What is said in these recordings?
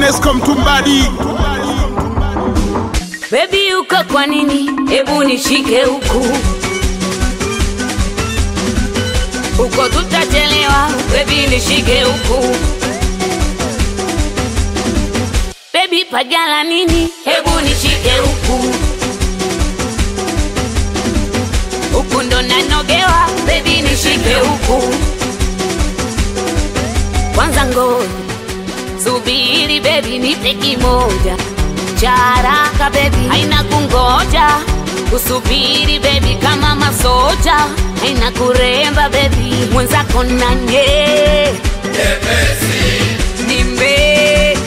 Nesco Mtumbadi. Baby uko kwa nini? Hebu nishike huku uko, tutachelewa. Baby nishike huku. Baby pajala nini? Hebu nishike huku huku, ndo nanogewa. Baby nishike huku kwanza, ngoja subiri, baby nipe kimoja cha haraka baby, haina kungoja kusubiri baby, kama masoja haina kuremba baby, mwenzako nanye nimbe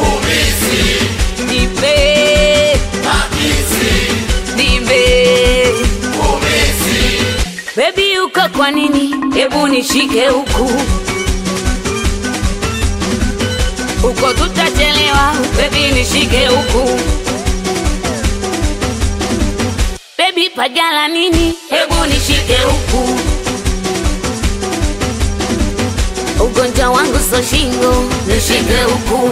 nipe nimbe baby, uko kwa nini? Hebu nishike huku huko, tutachelewa baby, nishike huku baby, pajala nini? Hebu nishike huku, ugonjwa wangu so shingo, nishike huku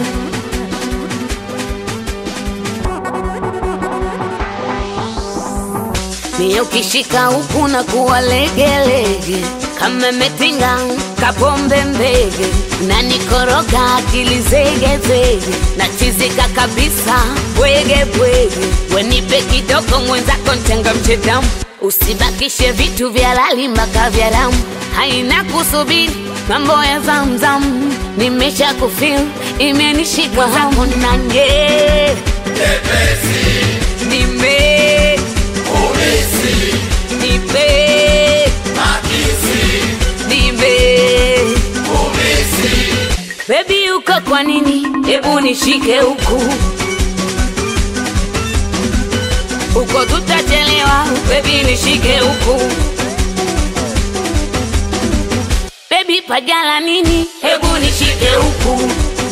Mie ukishika huku na kuwa legelege kama metinga kapombe mbege na nikoroga akili zegezege na chizika kabisa bwege bwege, wenipe kidogo mwenzako ntenga mchedamu, usibakishe vitu vya lali mpaka vya damu, haina kusubiri mambo ya zamzam, nimesha kufil imenishika hamu nanye nime nipe nipe Baby uko kwa nini? Hebu nishike huku huko, tutachelewa. Baby nishike huku baby, pajala nini? Hebu nishike huku,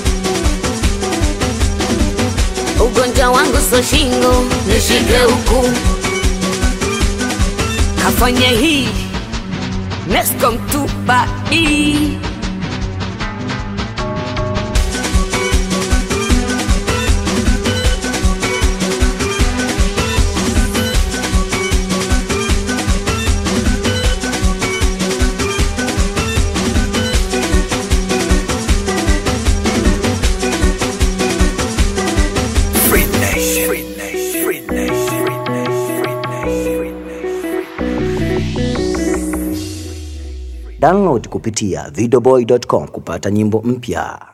ugonjwa wangu so shingo, nishike huku, kafanya hii Nesco Mtumbadi. Free Nation. Free Nation. Free Nation. Free Nation. Free Nation. Download kupitia videoboy.com kupata nyimbo mpya.